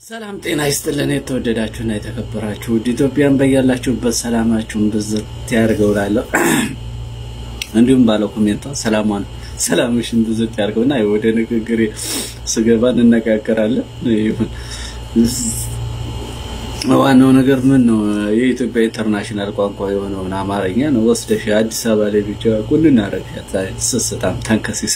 ሰላም ጤና ይስጥልን። የተወደዳችሁና የተከበራችሁ ውድ ኢትዮጵያን በያላችሁበት ሰላማችሁን ብዝት ያድርገው እላለሁ። እንዲሁም ባለው ኮሜንቷ ሰላሟን ሰላምሽን ብዝት ያድርገውና ወደ ንግግሬ ስገባ እንነጋገራለን። ይሁን ዋናው ነገር ምን ነው የኢትዮጵያ ኢንተርናሽናል ቋንቋ የሆነውን አማርኛ ነው ወስደሽ አዲስ አበባ ላይ ብቻ ቁን እናረግሻት። ስስታም ተንከሲስ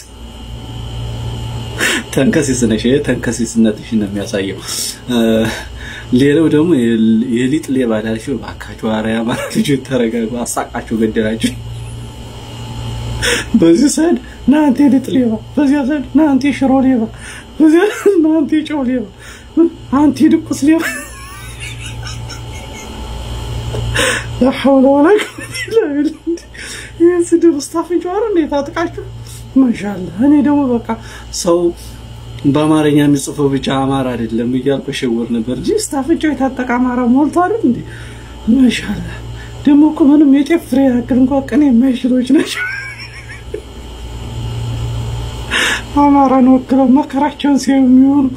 ተንከሲስ ነሽ። ይሄ ተንከሲስነትሽ ነው የሚያሳየው። ሌላው ደግሞ የሊጥ ሌባ ዳልሽው ባካችሁ፣ ኧረ የአማራ ልጆች ተረጋጉ፣ አሳቃችሁ ገደላችሁ። በዚህ ሰዓት ና አንተ የሊጥ ሌባ፣ በዚያ ሰዓት ና አንተ የሽሮ ሌባ፣ በዚያ ና አንተ የጨው ሌባ፣ አንተ የድቁስ ሌባ ላሐውለ ወላ ይህን ስድብ ውስጥ አፍንጫዋር እንዴት አጥቃችሁ ማሻአላ። እኔ ደግሞ በቃ ሰው በአማርኛ የሚጽፈው ብቻ አማራ አይደለም እያልኩ እሸውር ነበር እንጂ ስታፍንጫው የታጠቀ አማራ ሞልቶ አይደል እንዴ? ማሻአላ። ደግሞ እኮ ምንም የጤፍ ፍሬ ያክል እንኳን ቅኔ የማይችሎች ናቸው። አማራን ወክለው መከራቸውን ሲያዩ የሚሆኑ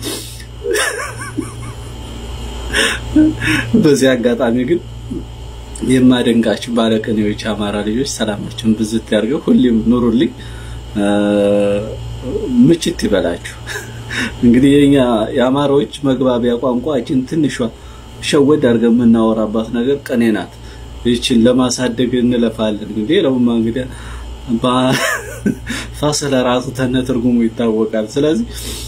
በዚህ አጋጣሚ ግን የማደንቃችሁ ባለቅኔዎች አማራ ልጆች ሰላማችሁን ብዝት ያድርገው። ሁሌም ኑሩልኝ፣ ምችት ይበላችሁ። እንግዲህ የኛ የአማራዎች መግባቢያ ቋንቋችን ትንሿ ሸወድ አድርገን የምናወራባት ነገር ቅኔ ናት። ይችን ለማሳደግ እንለፋለን። እንግዲህ ለውማ እንግዲህ ፋስለ ራሱ ተነ ትርጉሙ ይታወቃል። ስለዚህ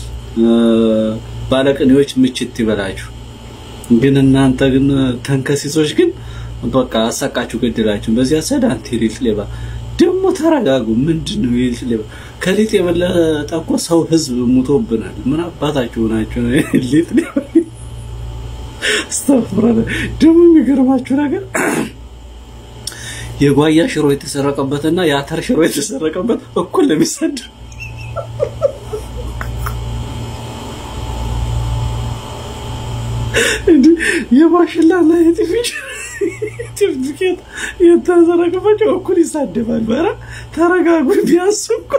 ባለቅኔዎች ምችት ይበላችሁ። ግን እናንተ ግን ተንከሲሶች ግን በቃ አሳቃችሁ ገደላችሁ። በዚያ ሰድ አንተ የሊጥ ሌባ ደግሞ ተረጋጉ። ምንድን ነው የሊጥ ሌባ? ከሊጥ የበለጠ እኮ ሰው ህዝብ ሙቶብናል። ምን አባታችሁ ናቸው ሊጥ ሌባ? አስተፍራለ ደግሞ የሚገርማችሁ ነገር የጓያ ሽሮ የተሰረቀበትና የአተር ሽሮ የተሰረቀበት እኩል ለሚሰድ የማሽላና የጤፍ ሰርቲፊኬት የተዘረገባቸው እኩል ይሳደባል። በራ ተረጋጉ። ቢያንስ እኮ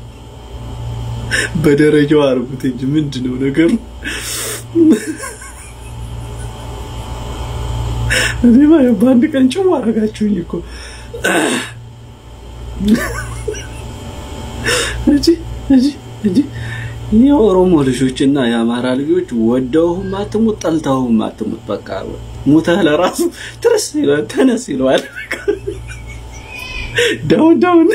በደረጃው አርጉት እንጂ ምንድን ነው ነገሩ? እኔማ በአንድ ቀን ጭው አረጋችሁኝ እኮ እንጂ እንጂ እንጂ የኦሮሞ ልጆች እና የአማራ ልጆች ወደውህም አትሙት ጠልተውህም አትሙት። በቃ ሙተህ ለራሱ ትርስ ይለዋል፣ ተነስ ይለዋል። ዳውን ዳውን